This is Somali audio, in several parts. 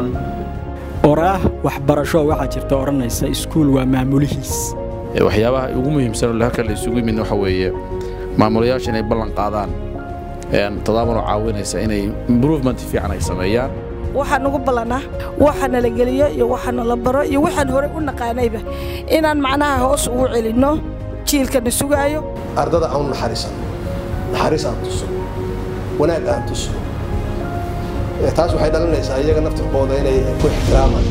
dhan oraah waxbarasho waxaa jirta odhanaysa iskuul waa maamulihiis waxyaabaha ugu muhiimsan oo halka la isugu yimid waxa weeye maamulayaasha inay ballan qaadaan tadaabanoo caawinaysa inay improvement fiican ay sameeyaan waxaan ugu ballanaa waxa nala geliyo iyo waxa nala baro iyo waxaan horey u naqaanayba inaan macnaha hoos ugu celinno jiilkana sugaayo ardada aan naxariisan naxariis aan tuso wanaag aan tuso taas waxay dhalinaysaa iyaga naftirkooda inay ku ixtiraamaan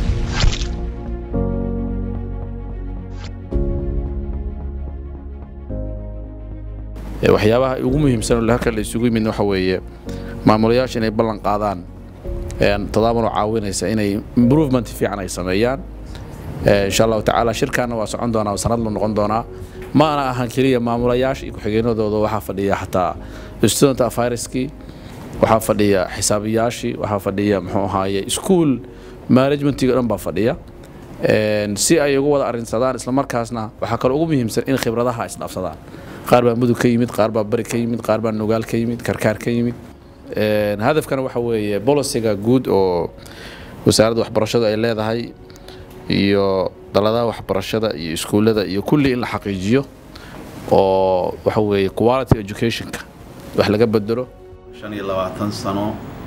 waxyaabaha ugu muhiimsan oo halka la isugu yimid waxa weeye maamulayaasha inay ballan qaadaan tadaabanoo caawinaysa inay improvement fiican ay sameeyaan insha allahu tacaala shirkaana waa socon doonaa sanad la noqon doonaa ma ana ahan keliya maamulayaasha iyo ku-xigeenadooda waxaa fadhiya xataa student afiriskii waxaa fadhiya xisaabiyaashii waxaa fadhiya muxuu ahaaye school managementiga dhan baa fadhiya si ay ugu wada arrinsadaan islamarkaasna waxaa kaloo ugu muhiimsan in khibradaha isdhaafsadaan qaar baa mudug ka yimid qaar baa bari ka yimid qaar baa nugaal ka yimid karkaar ka yimid hadafkana waxa weeye bolisiga guud oo wasaaradda waxbarashadu ay leedahay iyo daladaha waxbarashada iyo iskuullada iyo kulli in la xaqiijiyo oo waxa weeye quality educationka wax laga bedelo shan iyo labaatan sano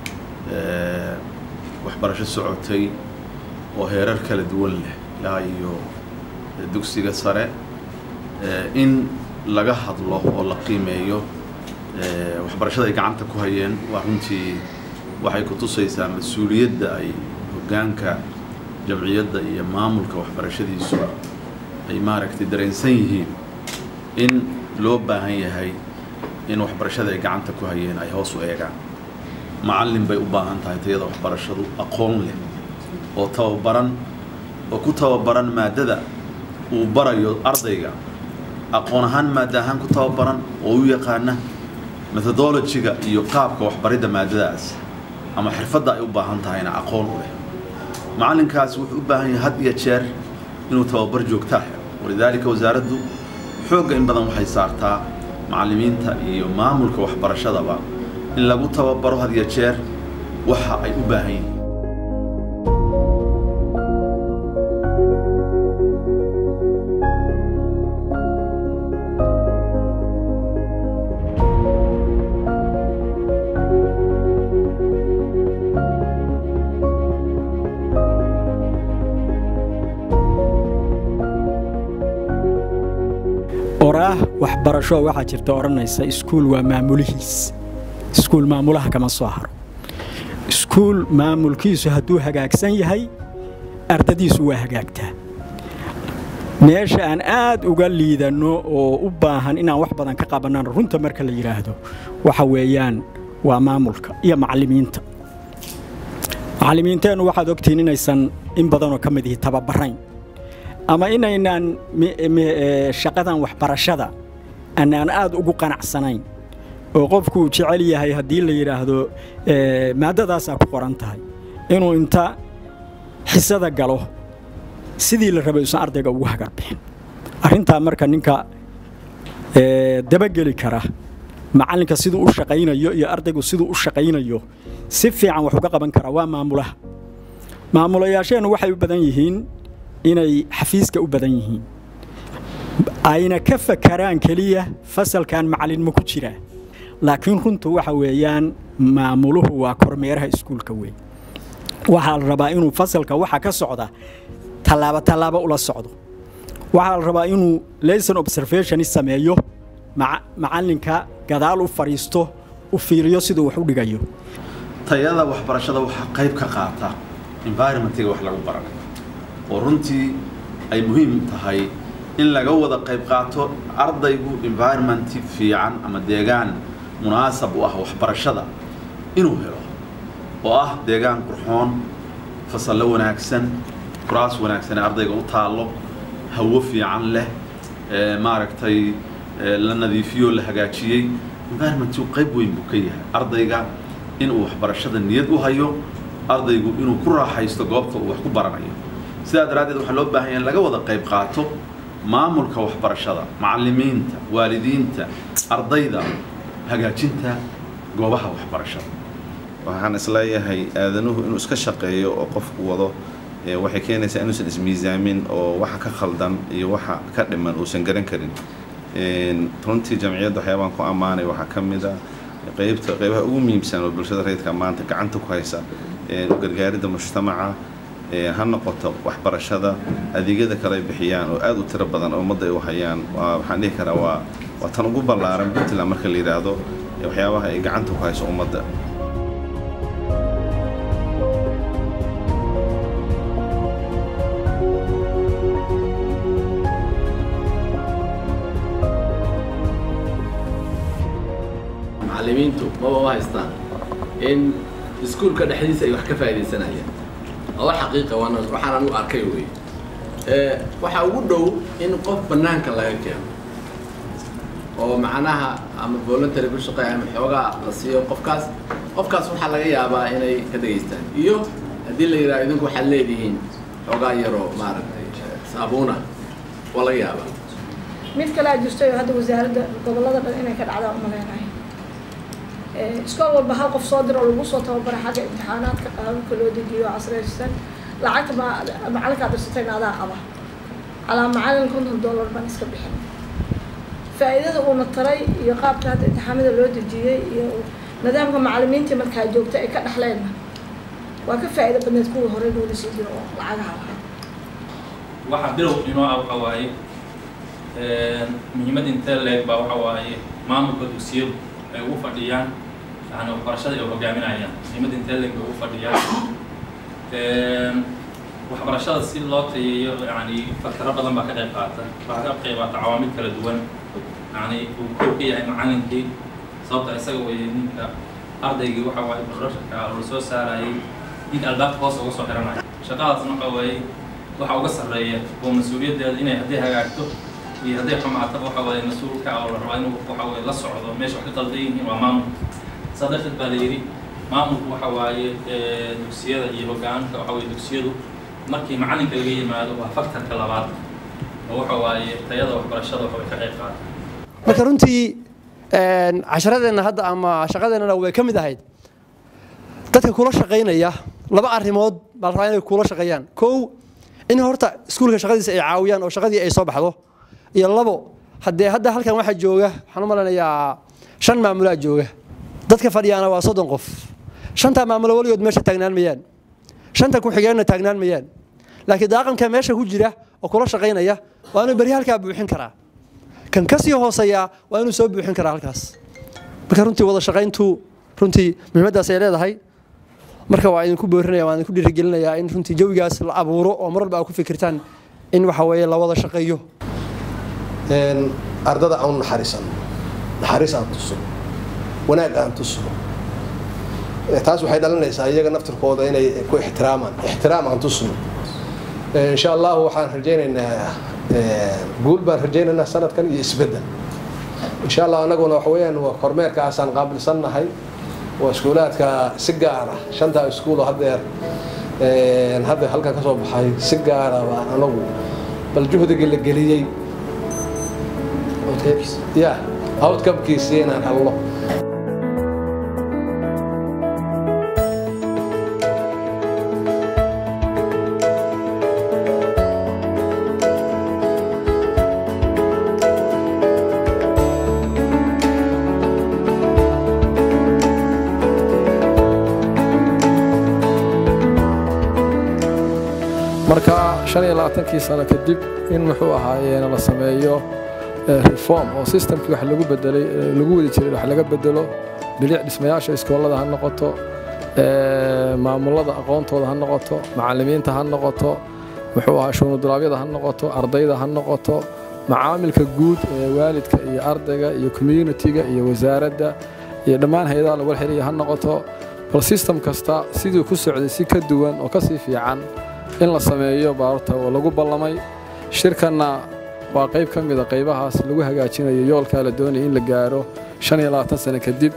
waxbarasho socotay oo heerar kala duwan leh ilaa iyo dugsiga sare in laga hadlo oo la qiimeeyo waxbarashada ay gacanta ku hayeen waa runtii waxay ku tusaysaa mas-uuliyadda ay hoggaanka jamciyadda iyo maamulka waxbarashadiisu ay maaragtay dareensan yihiin in loo baahan yahay in waxbarashada ay gacanta ku hayeen ay hoos u eegaan macallin bay u baahan tahay tayada waxbarashadu aqoon leh oo tababaran oo ku tababaran maaddada uu barayo ardayga aqoon ahaan maadda ahaan ku tababaran oo u yaqaana methodologiga iyo qaabka waxbaridda maaddadaas ama xirfadda ay u baahan tahayna aqoon u leh macallinkaas wuxuu u baahan yahay had iyo jeer inuu tababar joogtaa helo walidaalika wasaaraddu xoogga in badan waxay saartaa macallimiinta iyo maamulka waxbarashadaba in lagu tababaro had iyo jeer waxa ay u baahan yihiin oraah waxbarasho waxaa jirta odhanaysa iskuul waa maamulihiis iskuul maamulaha kama soo haro iskuul maamulkiisu hadduu hagaagsan yahay ardadiisu waa hagaagtaa meesha aan aad uga liidanno oo u baahan inaan wax badan ka qabannan runta marka la yidhaahdo waxa weeyaan waa maamulka iyo macallimiinta macallimiinteennu waxaad ogtihiin inaysan in badanoo ka mid ihi tababarayn ama inaynaan shaqadan waxbarashada anaan aad ugu qanacsanayn oo qofkuu jecel yahay haddii la yidhaahdo maaddadaasaa ku qoran tahay inuu inta xisada galo sidii la rabay usan ardayga ugu hagarbixin arrintaa marka ninka dabageli kara macallinka siduu u shaqaynayo iyo ardaygu siduu u shaqaynayo si fiican wax uga qaban kara waa maamulaha maamulayaasheennu waxay u badan yihiin inay xafiiska u badan yihiin ayna ka fakaraan keliya fasalkan macallin ma ku jiraa laakiin runtu waxa weeyaan maamuluhu waa kormeeraha iskuulka weyn waxaa la rabaa inuu fasalka waxa ka socda tallaabo tallaabo ula socdo waxaa la rabaa inuu lesson observation sameeyo macallinka gadaal u fadhiisto u fiiriyo siduu wax u dhigayo tayada waxbarashada waxaa qayb ka qaata environmentiga wax lagu baranayo oo runtii ay muhiim tahay in laga wada qayb qaato ardaygu environment fiican ama deegaan munaasab u ah waxbarashada inuu helo oo ah deegaan qurxoon fasallo wanaagsan kuraas wanaagsan ee ardayga u taallo hawo fiican leh maaragtay la nadiifiyo la hagaajiyey environmentu qayb weyn buu ka yahay ardayga inuu waxbarashada niyad u hayo ardaygu inuu ku raaxaysto goobta uu wax ku baranayo sidaa daraaddeed waxaa loo baahan yahay in laga wada qayb qaato maamulka waxbarashada macallimiinta waalidiinta ardayda hagaajinta goobaha waxbarashada waxaan isleeyahay aadanuhu inuu iska shaqeeyo oo qofku wado waxay keenaysaa inuusan ismiisaamin oo waxa ka khaldan iyo waxa ka dhiman uusan garan karin runtii jamciyadda waxyaabaan ku ammaanay waxaa ka mid a qaybta qaybaha ugu muhiimsan oo bulshada rayidka maanta gacanta ku haysa u gargaaridda mujtamaca ha noqoto waxbarashada adeegyada kale ay bixiyaan oo aada u tiro badan oo ummadda ay u hayaan waxaan dhihi karaa waa waa tan ugu ballaaran puntland marka la yidhaahdo waxyaabaha ay gacanta ku hayso ummadda macallimiintu maba u haystaan in iskuulka dhexdiisa ay wax ka faa'iidaysanayaan oo xaqiiqa waana waxaan anigu arkay wey waxaa ugu dhow in qof bannaanka laga keeno oo macnaha ama voluntary ku shaqeeya ama xoogaa la siiyo qofkaas qofkaas waxaa laga yaabaa inay ka dhegaystaan iyo haddii la yidhaha idinku waxaad leedihiin xoogaa yaroo maaragtay saabuuna waa laga yaabaa mid kale aa jirto hadda wasaaradda gobollada dhan inay ka dhacdaan umaleynayo iskool walba hal qof soo diro oo lagu soo tababara xagga imtixaanaadka qaababka loo dejiyo casraysan lacagta macalinkaa dirsatayna adaa qaba calaa macalin konton dollar baan iska bixin faa'iidada uuna taray iyo qaabka hadda imtixaamada loo dejiyey iyo nidaamka macalimiintii markaa joogta ay ka dhexleenna waa ka faa'iido badneed kuwii hore loola sii jiro oo lacagaha lahaa waxa bilow inoo ah waxa waaye muhiimad intee leeg baa waxa waaye maamulka dugsiyadu ay ugu fadhiyaan yani waxbarashada ay hogaaminayaan muhiimad intee leeg bay ugu fadhiyaan waxbarashada si loo tayeeyo yani fakaro badan baa ka qayb qaata waxaa ka qayb qaata cawaamid kala duwan yani uu kow ka yahay macalinkii sababta isaga weeye ninka ardaygii waxa waaye barasharka oo la soo saarayay ninka albaabka hoos uga soo xiranaya shaqadaasna waxa waaye waxa uga sarreeya oo mas-uuliyaddeeda inay hadday hagaagto iyo hadday xumaataba waxa waaye mas-uulka oo la rabaa inuu waxa waaye la socdo meesha wax ka qaldan yihiin waa maamulka saa darteed baa la yidhi maamulku waxa waaye dugsiyada iyo hogaanka waxa waaye dugsiyadu markii macalinka laga yimaado waa faktarka labaad oo waxa waaye tayada waxbarashada waxa way ka qayb qaata marka runtii casharadeenna hadda ama shaqadeennana way ka mid ahayd dadka kula shaqaynaya laba arrimood baa la rabaa inay kula shaqeeyaan kow in horta iskuulka shaqadiisa ay caawiyaan oo shaqadii ay soo baxdo iyo labo haddee hadda halkan waxaa jooga waxaan u maleynayaa shan maamulaa jooga dadka fadhiyaana waa soddon qof shantaa maamulo weligood meesha taagnaan mayaan shanta ku-xigeenna taagnaan mayaan laakiin daaqanka meesha ku jira oo kula shaqaynaya waa inuu beri halkaa buuxin karaa kan ka sii hooseeyaa waa inuu soo buuxin karaa halkaas marka runtii wada shaqayntu runtii muhiimaddaas ay leedahay marka waa idinku boorinaya waan idinku dhiirigelinayaa in runtii jawigaas la abuuro oo mar walba aa ku fikirtaan in waxa weeye la wada shaqeeyo ardada aan naxariisan naxariis aan tusno wanaag aan tusno taas waxay dhalinaysaa iyaga naftirkooda inay ku ixtiraamaan ixtiraam aan tusno insha allahu waxaan rajaynaynaa guul baan rajaynaynaa sanadkan iyo isbeddel insha allah anaguna waxa weeyaan waa kormeerkaasaan qaabilsannahay waa iskuulaadka si gaara shantaa iskuulo haddeer hadda halkan ka soo baxay si gaara baan anagu bal juhdigii la geliyey ya outcomkiisii inaan helno marka shan iyo labaatankii sano kadib in muxuu ahaayeena la sameeyo reform oo systemkii wax lagu bedelay lagu wadi jiray wax laga bedelo bilic dhismayaasha iskoolada ha noqoto maamulada aqoontooda ha noqoto macallimiinta ha noqoto muxuu ahaa shuunudulaabyada ha noqoto ardayda ha noqoto macaamilka guud ee waalidka iyo ardayga iyo communitiga iyo wasaaradda iyo dhammaan hay-adaha lagu xiriya ha noqoto bal system kasta siduu ku socday si ka duwan oo ka sii fiican in la sameeyo baarta oo lagu ballamay shirkanna waa qayb ka mida qaybahaas lagu hagaajinayo yoolkaa la doonaya in la gaaro shan iyo labaatan sano kadib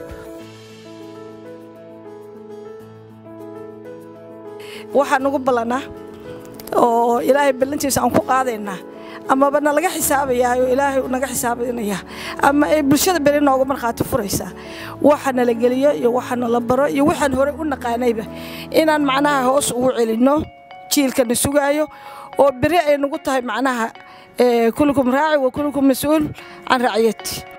waxaan ugu ballanaa oo ilaahay ballantiisa aan ku qaadaynaa amaba nalaga xisaabayaa oo ilaahay uu naga xisaabinaya ama ay bulshada beri nooga markhaati furaysaa waxa nala geliyo iyo waxa nala baro iyo waxaan horey u naqaanayba inaan macnaha hoos ugu celinno jiilkana sugaayo oo beri ay nagu tahay macnaha kullukum raaci wa kullukum mas-uul can raciyati